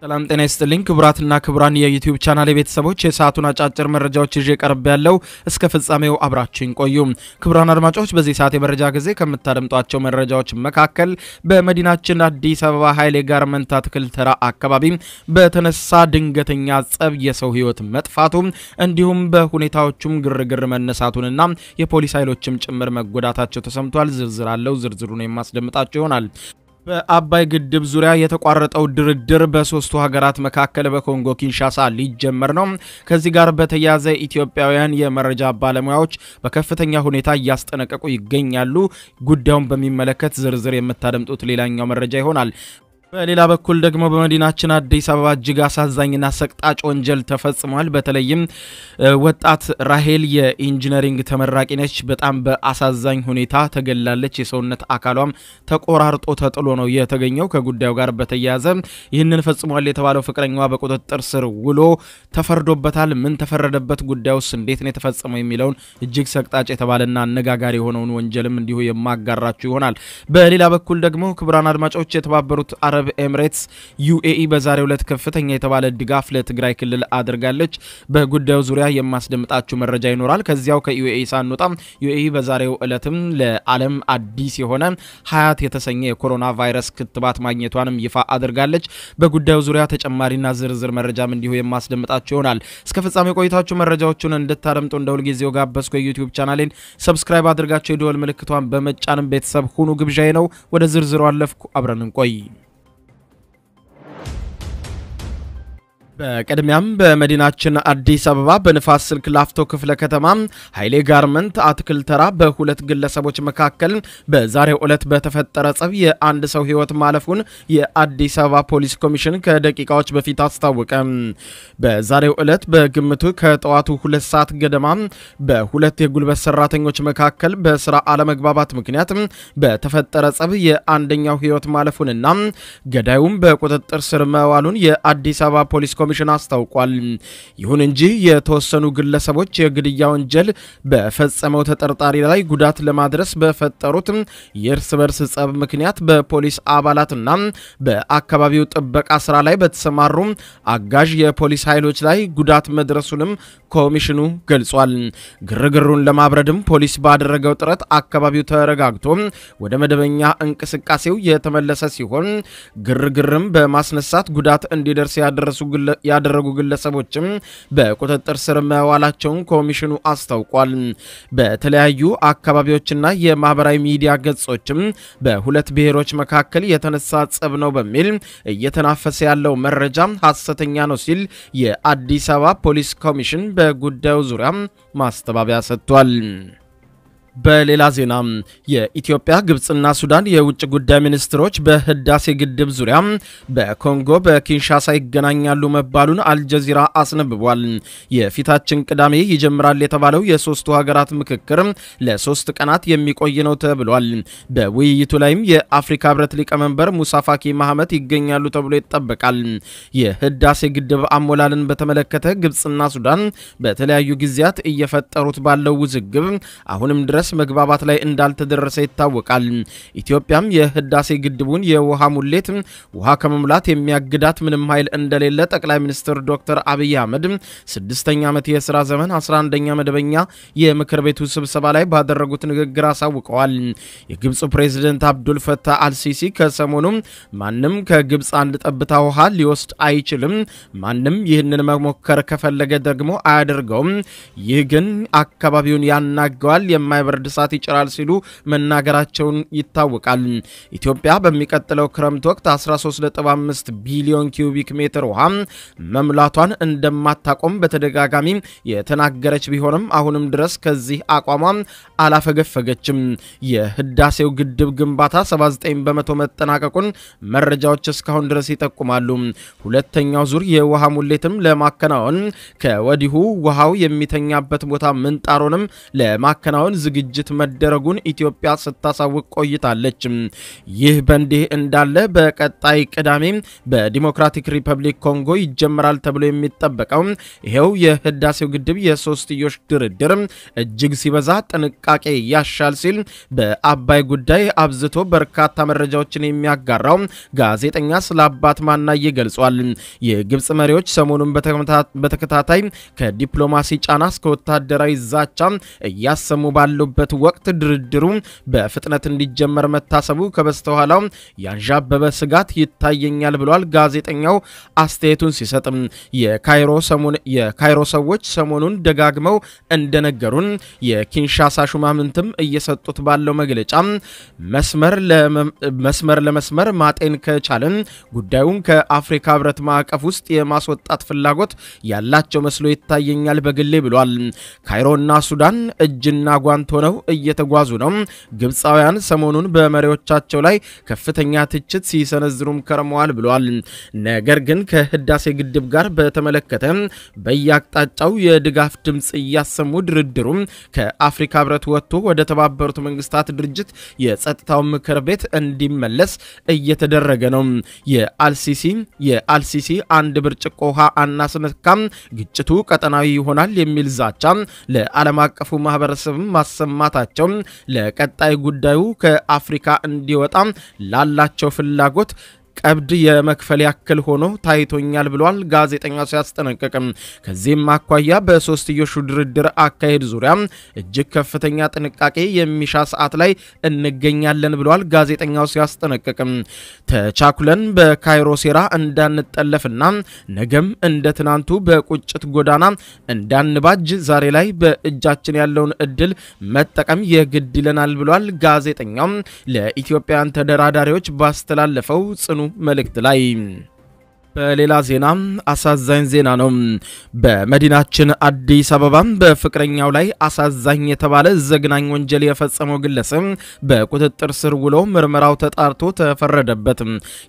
ሰላም ጤና ይስጥልኝ ክቡራትና ክቡራን የዩቲዩብ ቻናል ቤተሰቦች የሰዓቱን አጫጭር መረጃዎች ይዤ ቀርብ ያለው እስከ ፍጻሜው አብራችን ቆዩ። ክቡራን አድማጮች በዚህ ሰዓት የመረጃ ጊዜ ከምታደምጧቸው መረጃዎች መካከል በመዲናችን አዲስ አበባ ኃይሌ ጋርመንት አትክልት ተራ አካባቢ በተነሳ ድንገተኛ ጸብ የሰው ሕይወት መጥፋቱ እንዲሁም በሁኔታዎቹም ግርግር መነሳቱንና የፖሊስ ኃይሎችም ጭምር መጎዳታቸው ተሰምቷል። ዝርዝር አለው። ዝርዝሩን የማስደምጣቸው ይሆናል። በአባይ ግድብ ዙሪያ የተቋረጠው ድርድር በሶስቱ ሀገራት መካከል በኮንጎ ኪንሻሳ ሊጀመር ነው። ከዚህ ጋር በተያያዘ ኢትዮጵያውያን የመረጃ ባለሙያዎች በከፍተኛ ሁኔታ እያስጠነቀቁ ይገኛሉ። ጉዳዩን በሚመለከት ዝርዝር የምታደምጡት ሌላኛው መረጃ ይሆናል። በሌላ በኩል ደግሞ በመዲናችን አዲስ አበባ እጅግ አሳዛኝና ሰቅጣጭ ወንጀል ተፈጽሟል። በተለይም ወጣት ራሄል የኢንጂነሪንግ ተመራቂ ነች። በጣም በአሳዛኝ ሁኔታ ተገላለች። የሰውነት አካሏም ተቆራርጦ ተጥሎ ነው የተገኘው። ከጉዳዩ ጋር በተያያዘ ይህንን ፈጽሟል የተባለው ፍቅረኛዋ በቁጥጥር ስር ውሎ ተፈርዶበታል። ምን ተፈረደበት? ጉዳዩስ እንዴት ነው የተፈጸመው? የሚለውን እጅግ ሰቅጣጭ የተባለና አነጋጋሪ የሆነውን ወንጀልም እንዲሁ የማጋራችሁ ይሆናል። በሌላ በኩል ደግሞ ክቡራን አድማጮች የተባበሩት አረብ ኤምሬትስ ዩኤኢ በዛሬው ዕለት ከፍተኛ የተባለ ድጋፍ ለትግራይ ክልል አድርጋለች። በጉዳዩ ዙሪያ የማስደምጣችሁ መረጃ ይኖራል። ከዚያው ከዩኤኢ ሳንወጣ ዩኤኢ በዛሬው ዕለትም ለዓለም አዲስ የሆነ ሀያት የተሰኘ የኮሮና ቫይረስ ክትባት ማግኘቷንም ይፋ አድርጋለች። በጉዳዩ ዙሪያ ተጨማሪና ዝርዝር መረጃም እንዲሁ የማስደምጣችሁ ይሆናል። እስከ ፍጻሜ ቆይታችሁ መረጃዎቹን እንድታደምጡ እንደ ሁልጊዜው ጋበዝኩ። የዩቲዩብ ቻናሌን ሰብስክራይብ አድርጋቸው የደወል ምልክቷን በመጫንም ቤተሰብ ሁኑ ግብዣዬ ነው። ወደ ዝርዝሩ አለፍኩ። አብረን እንቆይ። በቅድሚያም በመዲናችን አዲስ አበባ በንፋስ ስልክ ላፍቶ ክፍለ ከተማ ኃይሌ ጋርመንት አትክልት ተራ በሁለት ግለሰቦች መካከል በዛሬው ዕለት በተፈጠረ ጸብ የአንድ ሰው ሕይወት ማለፉን የአዲስ አበባ ፖሊስ ኮሚሽን ከደቂቃዎች በፊት አስታወቀ። በዛሬው ዕለት በግምቱ ከጠዋቱ ሁለት ሰዓት ገደማ በሁለት የጉልበት ሰራተኞች መካከል በስራ አለመግባባት ምክንያት በተፈጠረ ጸብ የአንደኛው ሕይወት ማለፉንና ገዳዩም በቁጥጥር ስር መዋሉን የአዲስ አበባ ፖሊስ ኮሚሽን አስታውቋል። ይሁን እንጂ የተወሰኑ ግለሰቦች የግድያ ወንጀል በፈጸመው ተጠርጣሪ ላይ ጉዳት ለማድረስ በፈጠሩት የእርስ በርስ ጸብ ምክንያት በፖሊስ አባላትና በአካባቢው ጥበቃ ስራ ላይ በተሰማሩ አጋዥ የፖሊስ ኃይሎች ላይ ጉዳት መድረሱንም ኮሚሽኑ ገልጿል። ግርግሩን ለማብረድም ፖሊስ ባደረገው ጥረት አካባቢው ተረጋግቶ ወደ መደበኛ እንቅስቃሴው የተመለሰ ሲሆን ግርግርም በማስነሳት ጉዳት እንዲደርስ ያደረሱ ያደረጉ ግለሰቦችም በቁጥጥር ስር መዋላቸውን ኮሚሽኑ አስታውቋል። በተለያዩ አካባቢዎችና የማህበራዊ ሚዲያ ገጾችም በሁለት ብሔሮች መካከል የተነሳ ጸብ ነው በሚል እየተናፈሰ ያለው መረጃ ሐሰተኛ ነው ሲል የአዲስ አበባ ፖሊስ ኮሚሽን በጉዳዩ ዙሪያ ማስተባበያ ሰጥቷል። በሌላ ዜና የኢትዮጵያ ግብፅና ሱዳን የውጭ ጉዳይ ሚኒስትሮች በህዳሴ ግድብ ዙሪያ በኮንጎ በኪንሻሳ ይገናኛሉ መባሉን አልጀዚራ አስነብቧል። የፊታችን ቅዳሜ ይጀምራል የተባለው የሶስቱ ሀገራት ምክክር ለሶስት ቀናት የሚቆይ ነው ተብሏል። በውይይቱ ላይም የአፍሪካ ህብረት ሊቀመንበር ሙሳ ፋኪ ማህመት ይገኛሉ ተብሎ ይጠበቃል። የህዳሴ ግድብ አሞላልን በተመለከተ ግብፅና ሱዳን በተለያዩ ጊዜያት እየፈጠሩት ባለው ውዝግብ አሁንም ድረስ መግባባት ላይ እንዳልተደረሰ ይታወቃል። ኢትዮጵያም የህዳሴ ግድቡን የውሃ ሙሌት ውሃ ከመሙላት የሚያግዳት ምንም ኃይል እንደሌለ ጠቅላይ ሚኒስትር ዶክተር አብይ አህመድ ስድስተኛ ዓመት የሥራ ዘመን 11ኛ መደበኛ የምክር ቤቱ ስብሰባ ላይ ባደረጉት ንግግር አሳውቀዋል። የግብፁ ፕሬዚደንት አብዱል ፈታህ አልሲሲ ከሰሞኑ ማንም ከግብፅ አንድ ጠብታ ውሃ ሊወስድ አይችልም፣ ማንም ይህንን መሞከር ከፈለገ ደግሞ አያደርገውም፣ ይህ ግን አካባቢውን ያናገዋል የማይበር ፍርድ እሳት ይጭራል ሲሉ መናገራቸውን ይታወቃል። ኢትዮጵያ በሚቀጥለው ክረምት ወቅት 13.5 ቢሊዮን ኪዩቢክ ሜትር ውሃ መምላቷን እንደማታቆም በተደጋጋሚ የተናገረች ቢሆንም አሁንም ድረስ ከዚህ አቋሟ አላፈገፈገችም። የህዳሴው ግድብ ግንባታ 79 በመቶ መጠናቀቁን መረጃዎች እስካሁን ድረስ ይጠቁማሉ። ሁለተኛው ዙር የውሃ ሙሌትም ለማከናወን ከወዲሁ ውሃው የሚተኛበት ቦታ ምንጣሮንም ለማከናወን ዝግ ዝግጅት መደረጉን ኢትዮጵያ ስታሳውቅ ቆይታለች። ይህ በእንዲህ እንዳለ በቀጣይ ቅዳሜ በዲሞክራቲክ ሪፐብሊክ ኮንጎ ይጀምራል ተብሎ የሚጠበቀው ይሄው የህዳሴው ግድብ የሶስትዮሽ ድርድር እጅግ ሲበዛ ጥንቃቄ ያሻል ሲል በአባይ ጉዳይ አብዝቶ በርካታ መረጃዎችን የሚያጋራው ጋዜጠኛ ስለ አባት ማናዬ ገልጿል። የግብፅ መሪዎች ሰሞኑን በተከታታይ ከዲፕሎማሲ ጫና እስከ ወታደራዊ ዛቻ እያሰሙ ባሉበት ወቅት ድርድሩ በፍጥነት እንዲጀመር መታሰቡ ከበስተኋላው ያንዣበበ ስጋት ይታየኛል ብሏል። ጋዜጠኛው አስተያየቱን ሲሰጥም የካይሮ ሰዎች ሰሞኑን ደጋግመው እንደነገሩን የኪንሻሳ ሹማምንትም እየሰጡት ባለው መግለጫ መስመር ለመስመር ማጤን ከቻልን ጉዳዩን ከአፍሪካ ህብረት ማዕቀፍ ውስጥ የማስወጣት ፍላጎት ያላቸው መስሎ ይታየኛል በግሌ ብሏል። ካይሮና ሱዳን እጅና ጓንት ሆነው እየተጓዙ ነው። ግብፃውያን ሰሞኑን በመሪዎቻቸው ላይ ከፍተኛ ትችት ሲሰነዝሩም ከርመዋል ብሏል። ነገር ግን ከህዳሴ ግድብ ጋር በተመለከተ በየአቅጣጫው የድጋፍ ድምፅ እያሰሙ ድርድሩ ከአፍሪካ ህብረት ወጥቶ ወደ ተባበሩት መንግስታት ድርጅት የጸጥታው ምክር ቤት እንዲመለስ እየተደረገ ነው። የአልሲሲ የአልሲሲ አንድ ብርጭቆ ውሃ አናስነካም፣ ግጭቱ ቀጠናዊ ይሆናል የሚል ዛቻ ለዓለም አቀፉ ማህበረሰብ ማሰማታቸው ለቀጣይ ጉዳዩ ከአፍሪካ እንዲወጣ ላላቸው ፍላጎት ቀብድ የመክፈል ያክል ሆኖ ታይቶኛል ብሏል ጋዜጠኛው ሲያስጠነቅቅም። ከዚህም አኳያ በሶስትዮሹ ድርድር አካሄድ ዙሪያ እጅግ ከፍተኛ ጥንቃቄ የሚሻ ሰዓት ላይ እንገኛለን ብሏል ጋዜጠኛው ሲያስጠነቅቅም። ተቻኩለን በካይሮ ሴራ እንዳንጠለፍና ነገም እንደ ትናንቱ በቁጭት ጎዳና እንዳንባጅ ዛሬ ላይ በእጃችን ያለውን እድል መጠቀም የግድ ይለናል ብሏል ጋዜጠኛው ለኢትዮጵያን ተደራዳሪዎች ባስተላለፈው ጽኑ መልእክት ላይ በሌላ ዜና አሳዛኝ ዜና ነው። በመዲናችን አዲስ አበባ በፍቅረኛው ላይ አሳዛኝ የተባለ ዘግናኝ ወንጀል የፈጸመው ግለሰብ በቁጥጥር ስር ውሎ ምርመራው ተጣርቶ ተፈረደበት።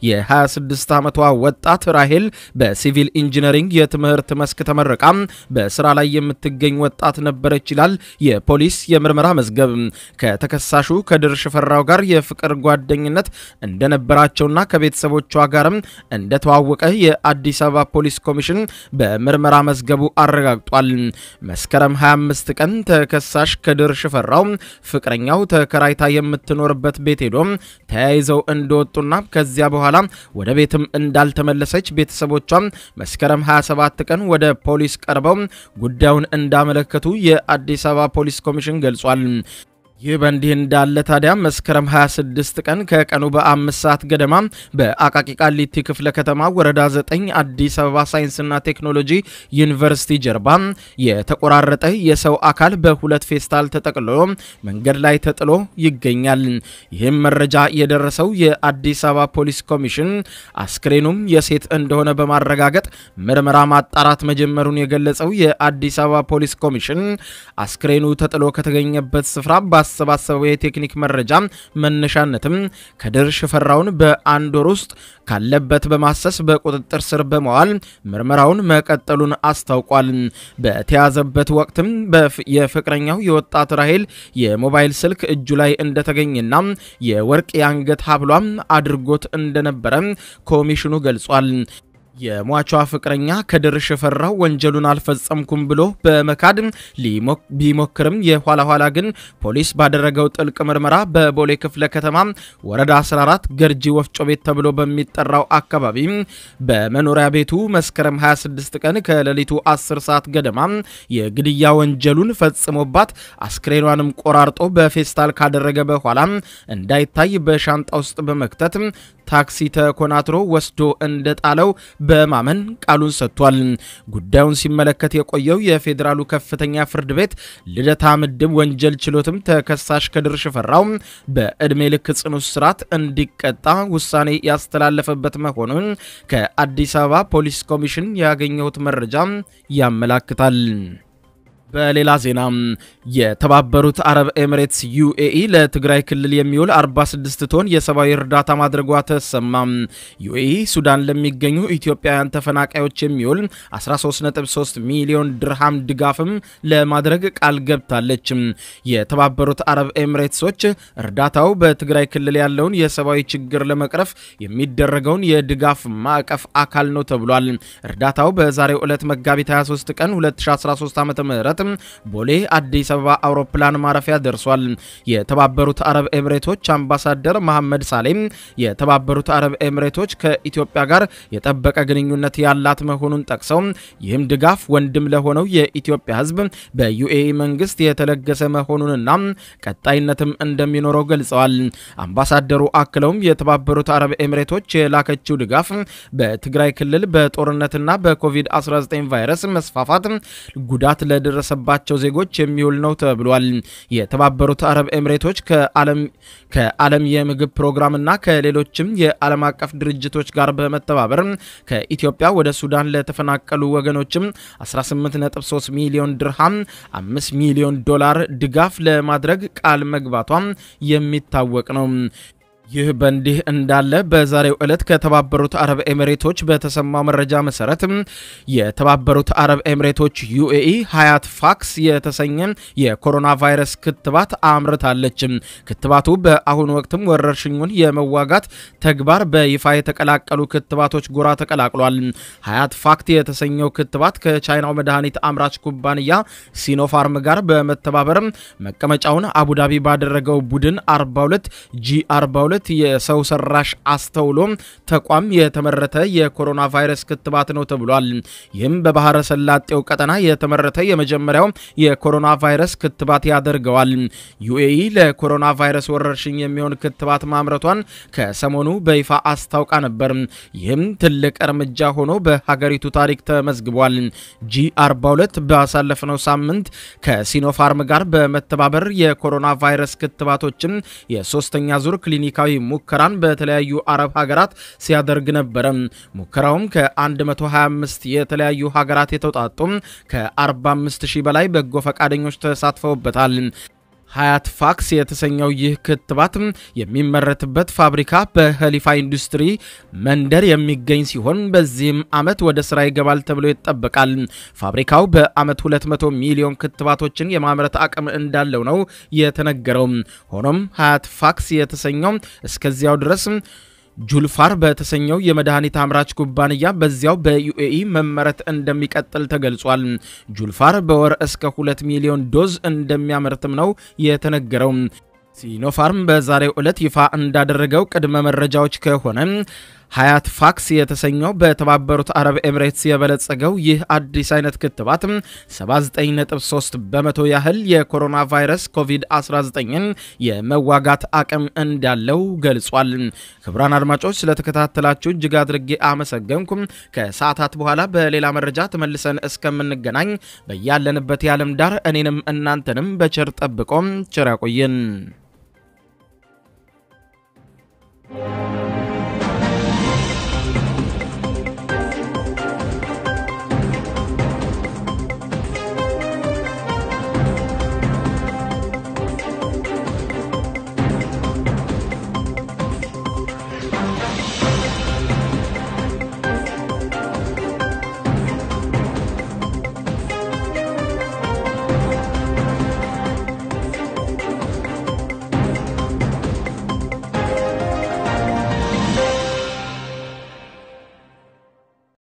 የ26 ዓመቷ ወጣት ራሄል በሲቪል ኢንጂነሪንግ የትምህርት መስክ ተመርቃ በስራ ላይ የምትገኝ ወጣት ነበረች ይላል የፖሊስ የምርመራ መዝገብ። ከተከሳሹ ከድር ሽፈራው ጋር የፍቅር ጓደኝነት እንደነበራቸውና ከቤተሰቦቿ ጋርም እንደተዋወቀ የአዲስ አበባ ፖሊስ ኮሚሽን በምርመራ መዝገቡ አረጋግጧል። መስከረም 25 ቀን ተከሳሽ ከድር ሽፈራው ፍቅረኛው ተከራይታ የምትኖርበት ቤት ሄዶ ተያይዘው እንደወጡና ከዚያ በኋላ ወደ ቤትም እንዳልተመለሰች ቤተሰቦቿ መስከረም 27 ቀን ወደ ፖሊስ ቀርበው ጉዳዩን እንዳመለከቱ የአዲስ አበባ ፖሊስ ኮሚሽን ገልጿል። ይህ በእንዲህ እንዳለ ታዲያ መስከረም 26 ቀን ከቀኑ በአምስት ሰዓት ገደማ በአቃቂ ቃሊቲ ክፍለ ከተማ ወረዳ 9 አዲስ አበባ ሳይንስና ቴክኖሎጂ ዩኒቨርሲቲ ጀርባ የተቆራረጠ የሰው አካል በሁለት ፌስታል ተጠቅልሎ መንገድ ላይ ተጥሎ ይገኛል። ይህም መረጃ የደረሰው የአዲስ አበባ ፖሊስ ኮሚሽን አስክሬኑም የሴት እንደሆነ በማረጋገጥ ምርመራ ማጣራት መጀመሩን የገለጸው የአዲስ አበባ ፖሊስ ኮሚሽን አስክሬኑ ተጥሎ ከተገኘበት ስፍራ ባሰባሰበው የቴክኒክ መረጃ መነሻነትም ከድር ሽፈራውን በአንድ ወር ውስጥ ካለበት በማሰስ በቁጥጥር ስር በመዋል ምርመራውን መቀጠሉን አስታውቋል። በተያዘበት ወቅትም የፍቅረኛው የወጣት ራሄል የሞባይል ስልክ እጁ ላይ እንደተገኘና የወርቅ የአንገት ሀብሏም አድርጎት እንደነበረ ኮሚሽኑ ገልጿል። የሟቿ ፍቅረኛ ከድር ሽፈራው ወንጀሉን አልፈጸምኩም ብሎ በመካድ ቢሞክርም የኋላ ኋላ ግን ፖሊስ ባደረገው ጥልቅ ምርመራ በቦሌ ክፍለ ከተማ ወረዳ 14 ገርጂ ወፍጮ ቤት ተብሎ በሚጠራው አካባቢ በመኖሪያ ቤቱ መስከረም 26 ቀን ከሌሊቱ 10 ሰዓት ገደማ የግድያ ወንጀሉን ፈጽሞባት አስክሬኗንም ቆራርጦ በፌስታል ካደረገ በኋላ እንዳይታይ በሻንጣ ውስጥ በመክተት ታክሲ ተኮናትሮ ወስዶ እንደጣለው በማመን ቃሉን ሰጥቷል። ጉዳዩን ሲመለከት የቆየው የፌዴራሉ ከፍተኛ ፍርድ ቤት ልደታ ምድብ ወንጀል ችሎትም ተከሳሽ ከድር ሽፈራው በዕድሜ ልክ ጽኑ እስራት እንዲቀጣ ውሳኔ ያስተላለፈበት መሆኑን ከአዲስ አበባ ፖሊስ ኮሚሽን ያገኘሁት መረጃ ያመላክታል። በሌላ ዜና የተባበሩት አረብ ኤምሬትስ ዩኤኢ ለትግራይ ክልል የሚውል 46 ቶን የሰብአዊ እርዳታ ማድረጓ ተሰማ። ዩኤኢ ሱዳን ለሚገኙ ኢትዮጵያውያን ተፈናቃዮች የሚውል 133 ሚሊዮን ድርሃም ድጋፍም ለማድረግ ቃል ገብታለች። የተባበሩት አረብ ኤምሬትሶች እርዳታው በትግራይ ክልል ያለውን የሰብአዊ ችግር ለመቅረፍ የሚደረገውን የድጋፍ ማዕቀፍ አካል ነው ተብሏል። እርዳታው በዛሬው ዕለት መጋቢት 23 ቀን 2013 ዓ.ም ቦሌ አዲስ አበባ አውሮፕላን ማረፊያ ደርሷል። የተባበሩት አረብ ኤምሬቶች አምባሳደር መሐመድ ሳሌም የተባበሩት አረብ ኤምሬቶች ከኢትዮጵያ ጋር የጠበቀ ግንኙነት ያላት መሆኑን ጠቅሰው ይህም ድጋፍ ወንድም ለሆነው የኢትዮጵያ ሕዝብ በዩኤኢ መንግስት የተለገሰ መሆኑንና ቀጣይነትም እንደሚኖረው ገልጸዋል። አምባሳደሩ አክለውም የተባበሩት አረብ ኤምሬቶች የላከችው ድጋፍ በትግራይ ክልል በጦርነትና በኮቪድ-19 ቫይረስ መስፋፋት ጉዳት ለደረሰ ባቸው ዜጎች የሚውል ነው ተብሏል። የተባበሩት አረብ ኤምሬቶች ከዓለም የምግብ ፕሮግራምና ከሌሎችም የዓለም አቀፍ ድርጅቶች ጋር በመተባበር ከኢትዮጵያ ወደ ሱዳን ለተፈናቀሉ ወገኖችም 18.3 ሚሊዮን ድርሃም 5 ሚሊዮን ዶላር ድጋፍ ለማድረግ ቃል መግባቷ የሚታወቅ ነው። ይህ በእንዲህ እንዳለ በዛሬው ዕለት ከተባበሩት አረብ ኤሚሬቶች በተሰማው መረጃ መሰረት የተባበሩት አረብ ኤሚሬቶች ዩኤኢ ሀያት ፋክስ የተሰኘ የኮሮና ቫይረስ ክትባት አምርታለች። ክትባቱ በአሁኑ ወቅትም ወረርሽኙን የመዋጋት ተግባር በይፋ የተቀላቀሉ ክትባቶች ጎራ ተቀላቅሏል። ሀያት ፋክት የተሰኘው ክትባት ከቻይናው መድኃኒት አምራች ኩባንያ ሲኖፋርም ጋር በመተባበር መቀመጫውን አቡዳቢ ባደረገው ቡድን 42 ጂ 42 የሰው ሰራሽ አስተውሎ ተቋም የተመረተ የኮሮና ቫይረስ ክትባት ነው ተብሏል። ይህም በባህረ ሰላጤው ቀጠና የተመረተ የመጀመሪያው የኮሮና ቫይረስ ክትባት ያደርገዋል። ዩኤኢ ለኮሮና ቫይረስ ወረርሽኝ የሚሆን ክትባት ማምረቷን ከሰሞኑ በይፋ አስታውቃ ነበር። ይህም ትልቅ እርምጃ ሆኖ በሀገሪቱ ታሪክ ተመዝግቧል። ጂ 42 ባሳለፍነው ሳምንት ከሲኖፋርም ጋር በመተባበር የኮሮና ቫይረስ ክትባቶችን የሶስተኛ ዙር ክሊኒካዊ ሙከራን በተለያዩ አረብ ሀገራት ሲያደርግ ነበረ። ሙከራውም ከ125 የተለያዩ ሀገራት የተውጣጡ ከ45 ሺህ በላይ በጎ ፈቃደኞች ተሳትፈውበታል። ሀያት ፋክስ የተሰኘው ይህ ክትባት የሚመረትበት ፋብሪካ በኸሊፋ ኢንዱስትሪ መንደር የሚገኝ ሲሆን በዚህም ዓመት ወደ ስራ ይገባል ተብሎ ይጠበቃል። ፋብሪካው በዓመት 200 ሚሊዮን ክትባቶችን የማምረት አቅም እንዳለው ነው የተነገረው። ሆኖም ሀያት ፋክስ የተሰኘው እስከዚያው ድረስ ጁልፋር በተሰኘው የመድኃኒት አምራች ኩባንያ በዚያው በዩኤኢ መመረት እንደሚቀጥል ተገልጿል። ጁልፋር በወር እስከ 2 ሚሊዮን ዶዝ እንደሚያመርትም ነው የተነገረው። ሲኖፋርም በዛሬው ዕለት ይፋ እንዳደረገው ቅድመ መረጃዎች ከሆነ ሀያት ፋክስ የተሰኘው በተባበሩት አረብ ኤምሬትስ የበለጸገው ይህ አዲስ አይነት ክትባት 79.3 በመቶ ያህል የኮሮና ቫይረስ ኮቪድ-19ን የመዋጋት አቅም እንዳለው ገልጿል። ክቡራን አድማጮች ስለተከታተላችሁ እጅግ አድርጌ አመሰገንኩም። ከሰዓታት በኋላ በሌላ መረጃ ተመልሰን እስከምንገናኝ በያለንበት የዓለም ዳር እኔንም እናንተንም በቸር ጠብቆም ቸር ያቆየን።